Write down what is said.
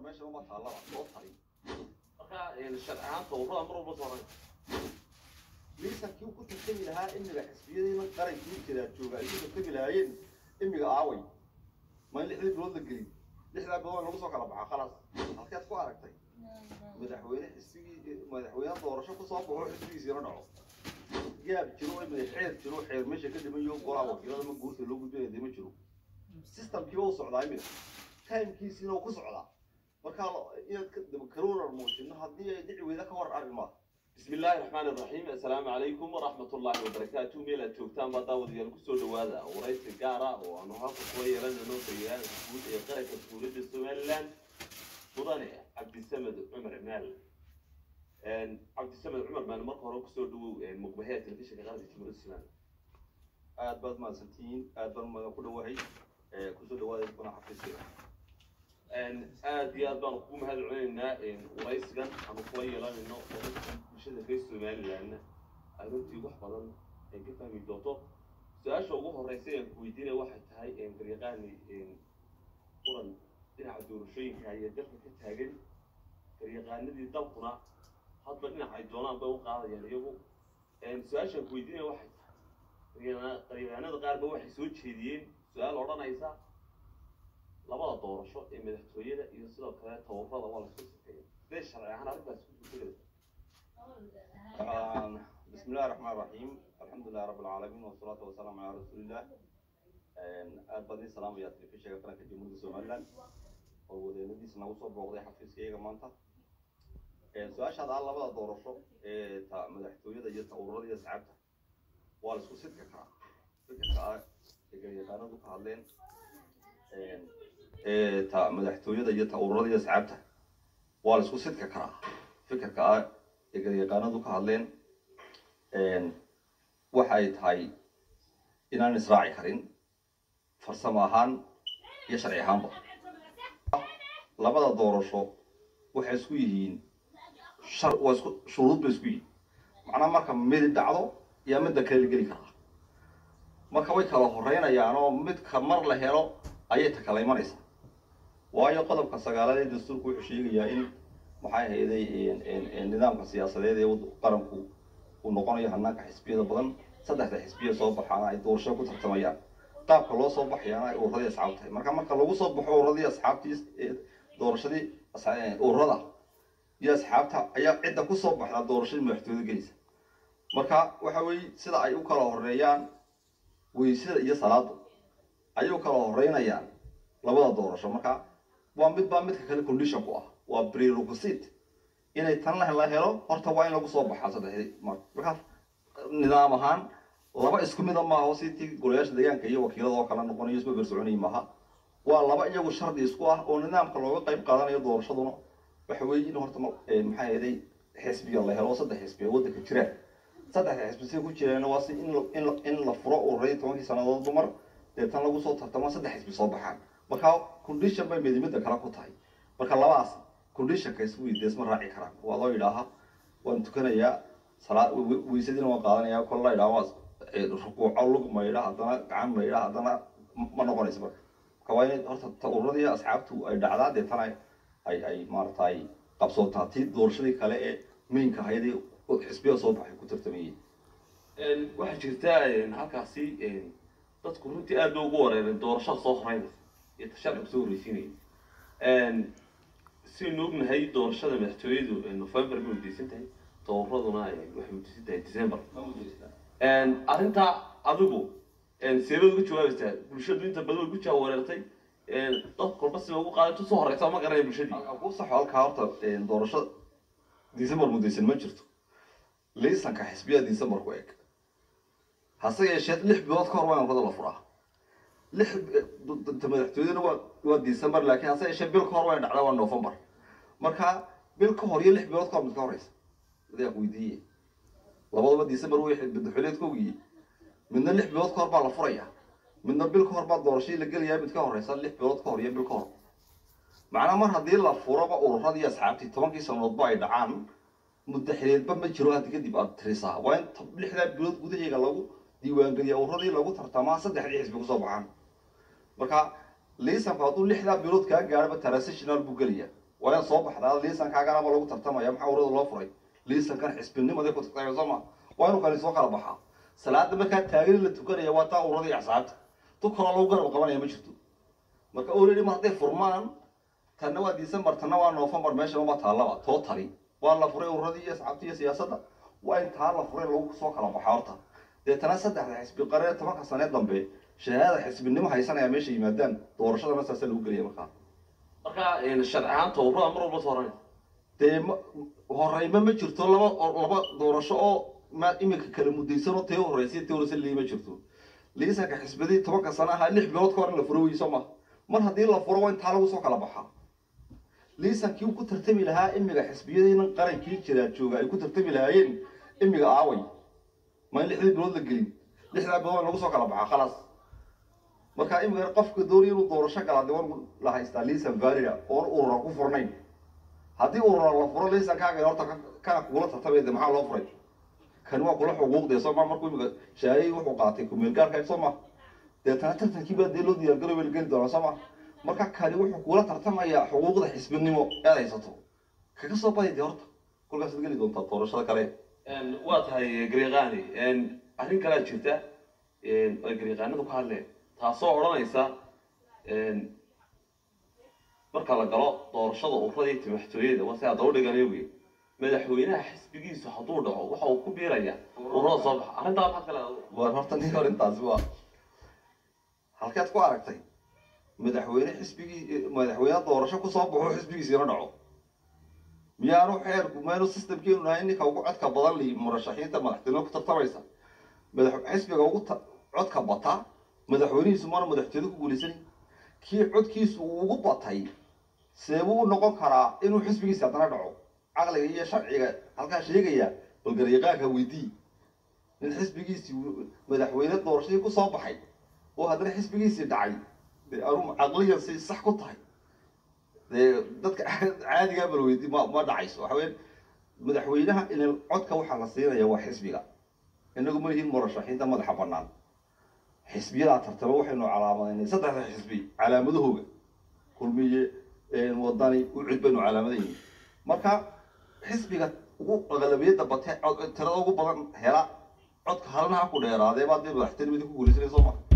meesha uma taallaba loo tari marka sharci ahaanta ururada mar walba soo liisankii uu ku tartami lahaa imiga xisbiyadiina qarankii jiraa jooga ay ku tartami lahaayeen imiga aaway ma in lixdii bilood la gelin lixdaa bilood lagu soo kala baxa khalaas halkeed ku aragtay madaxweyne xisbigii madaxweyne doorasho kusoo baxo xisbigiisiina dhaco gaab jiro imiga xeer jiro xeer meesha ka dhimayo golaa wakiilada ma guurta loo gudbinaya dee ma jiro systemkiiba u socdaa imiga timekiisiina uu ku socdaa marka inaad karuurar muujino haddii ay dhici weyda ka war arrimaa بسم الله الرحمن الرحيم السلام عليكم ورحمة الله وبركاته ميلا جوجتان بطاود يالكسو دوادا ورئيس القارة وأنه هاكو كوية لنا نو سيئان سكوت يقرأ كسولة السومالان مضاني عبد السمد عمر مال ان عبد السمد عمر مال مركو روكسو دو مقبهية تلفيشة كغارة جمهورية السودان aad baad mahadsantihiin aad baan madan ku dhawahay kusoo dhawaada kuna xafiiska aad iyo aad baan kugu mahad celinaynaa waraysigan ama kula yeelanayno waraysigan bulshada reer somalilandna ay runtii wax badan ay ka fahmi doonto su-aasha ugu horeysa aan ku weydiinaya waxay tahay garyaqaani quran dhinaca doorashooyinka ayaa dalka ka taagan garyaqaanadii dalkuna hadba dhinac ay doonaan bay u qaadayaan iyagu su-aashaan ku weydiinaya waxay tahay garyaqaanada qaarba waxay soo jeediyeen su-aal odhanaysa labada doorasho ee madaxtooyada iyo sidoo kale tababarada waa lasku sifeeya sidee sharci ahaan arrintaas ku suurtagelaysa بسم الله الرحمن الرحيم الحمد لله رب العالمين والصلاة والسلام على رسول الله aad baad ii salaamaya telefishinka qaranka jamhuuriyadda somaliland oo wadeenadiisa nagu soo booqday xafiiskayga maanta su-aashaada ah labada doorasho ee ta madaxtooyada iyo ta ururada iyo asxaabta waa la isku sidka karaa fikirka ah ee garyaqaanadu ka hadleen ee ta madaxtooyada iyo ta ururada iyo asxaabta waa la isku sidka karaa fikirka ah ee garyaqaanadu ka hadleen waxay tahay inaan israaci karin farsamo ahaan iyo sharci ahaanba labada doorasho waxay isku yihiin shar waa isku shuruud bay isku yihiin macnaha marka midi dhacdo iyo midda kale la geli karaa marka way kala horeynayaan oo midka mar la helo ayay ta kala imanaysaa waayo qodobka sagaalaad ee dastuurku wuxuu sheegayaa in maxay ahayday nidaamka siyaasadeed ee qaranku uu noqonayo hanaanka xisbiyada badan saddexda xisbiya soo baxaana ay doorasho ku tartamayaan qaabka loo soo baxayaana ay ururadii asxaab tahay marka marka lagu soo baxo ururadii asxaabtii doorashadii ururada iyo asxaabta ayaa cidda kusoo baxdaa doorashadii madaxtooyada gelaysa marka waxa weeye sida ay u kala horeeyaan weysada iyo salaadu ayay u kala horeynayaan labada doorasho marka waa mid baa midka kale condition ku ah waa prerequisite inay tan la helo horta waa in lagu soo baxaa saddexdii mar marka nidaam ahaan laba isku mida maaha oo sitii golayaasha deegaanka iyo wakiilada oo kala noqonayo isba bersoconay maaha waa laba iyagu shardi isku ah oo nidaamka looga qayb qaadanayo doorashaduna waxa weeye in horta maxay ahaday xisbiya la helo saddex xisbiya waddanka jiraan saddexda xisbi si ku jiraan waa si in in in la furo ururay tobankii sannadood dumar deetan lagu soo tartamo saddex xisbi soo baxaan marka condition bay midimida kale ku tahay marka labadaas conditionka isku weydeesma raaci karaan waa loo yidhaaha waan tukanayaa salaa weysadiina waan qaadanayaa kol la yidhaha waa rukuuco lug maydha haddana gacan maydha haddana ma noqonayso marka marka waa inay horta ta ururadii asxaabtu ay dhacdaa deetana ay ay maaragtay qabsootaa tii doorashadii kale ee miinka ahaydee xisbiya soo baxay ku tartamayeen waxaa jirta halkaasi dadku runtii aad bay ugu wareereen doorashada soo horeynaysa iyo tasharciga soo horreysiinaya sidaynu ognahay doorashada madaxtooyadu november bay udeysan tahay tababaraduna waxay udeysan tahay december arrintaa adigu seebaad uga jawaabaysaa bulshadu inta badan way ku jaa wareertay dad kolba siba ugu qaaday tu soo horeysa ma garanaya bulshadii ku saxo halkaa horta doorasho december mudaysan ma jirto liisanka xisbiya december ku eg hase yeeshee lix bilood ka hor waa in urada la furaa lix madaxtooyaduna waa waa december laakiin hase yeeshee bil ka hor waa in dhacdaa waa november marka bil ka hor iyo lix bilood ka hor mid ka horeysa adaa weydiiye labadaba december way madaxweyneed ka ogiyey midna lix bilood ka hor baa la furaya midna bil ka hor baa doorashadii la gelayaa mid ka horeysa lix bilood ka hor iyo bil ka hor macnaa mar haddii la furaba ururadii asxaabtii tobankii sanadoodba ay dhacaan muddo xileedba ma jiro haddi kadib aad tirisaa waa in lixdaa bilood gudaheega lagu diiwaangeliya ururadii lagu tartamaa saddexdii xisbi kusoo baxaan marka liisanku hadduu lixdaa bilood kaa gaadhaba transitional buu gelaya waa in soo baxdaa liisankaaganaba lagu tartamaya maxaa urada loo furay liisankan xisbinimadii ku tartamaya soo ma waa inuu kani soo kala baxaa salaada markaa taagan la tukanaya waa taa urada iyo axsaabta tu kaloo lagu garab qabanaya ma jirto marka already ma hadday furmaan tanna waa december tanna waa november meeshan uma taallaba totally waa la furay ururadii iyo asxaabtii iyo siyaasadda waa in taa la furay lagu soo kala baxaa horta deetana saddexda xisbi qaree tobanka sane dambe shahaada xisbinimo haysanaya meesha yimaadaan doorashadana saasa lagu gelaya markaa marka sharci ahaanta ururada mar walba sooranaysa dee ma horeyma ma jirto laba laba doorasho oo ma iminka kala mudaysan oo tee horeysa tee horeysa lii ma jirto liisanka xisbadii tobanka sano ahaa lix bilood ka hor in la furo weyso ma mar haddii la furo waa in taa lagu soo kala baxaa liisankii uu ku tartami lahaa imiga xisbiyadiina qarankii jiraa jooga ay ku tartami lahaayeen imiga aaway ma in lixdii bilood la gelin lixdaa bilood waa in lagu soo kala baxaa khalaas marka imiga qofka doonaya inuu doorasho galaa dee waan la haystaa liisan valida oon urura ku furnayn haddii urura la furo liisankaaga horta kana kugula tartamaya de maxaa loo furay kani waa kula xuquuqdee soo ma markuu imiga shahaayadii wuxuu qaatay kumeelgaarka soo ma deetana tartankii baa dee loo diyaargarooba la geli doonaa soo ma marka kani wuxuu kula tartamayaa xuquuqda xisbinimo ead haysato kaga soo badi dee horta kolkaasaad geli doontaa doorashada kale waa tahay gariiqaani arrin kalea jirta ay gariiqaanadu ka hadleen taasoo odhanaysa marka la galo doorashada ururada iyo timaxtooyada waa si hadda u dhiganayo wey madaxweynaha xisbigiisu hadduu dhaco waxa uu ku biiraya ururada soo baxa arrintaa maxaad kale war horta nin arrintaasi waa halkeed ku aragtay madaxweyne xisbigii madaxweyne doorasho kusoo baxo xisbigiisiina dhaco miyaanu xeerku maynu systemkeenu nahay ninka ugu codka badan li murashaxiinta madaxtinimo ku tartamaysa madax xisbiga ugu ta- codka bata madaxweynihiisu maana madaxtooyada ku guulaysanay kii codkiisu uu ugu batay seebuu u noqon karaa inuu xisbigiisi haddana dhaco caqliga iyo sharciga halkaa sheegaya bal garyaqaanka weydii nin xisbigiisii madaxweyne doorashadii kusoo baxay oo haddana xisbigiisii dhacay dee anu caqliyan si sax ku tahay dee dadka caadigaa bal weydi ma ma dhacayso waxa weya madaxweynaha in codka waxaa la siinaya waa xisbiga inagu ma lihin murashaxiinta madaxa banaan xisbiyadaa tartama waxaynu calaamadaynay saddexda xisbi calaamadahooga kulmiye wadani ucud baynu calaamadaynay marka xisbiga ugu aqlabiyadda bate tirada ugu badan hela codka halna ha ku dheeraadee baa dee madaxtinimadii ku guulaysanay soo ma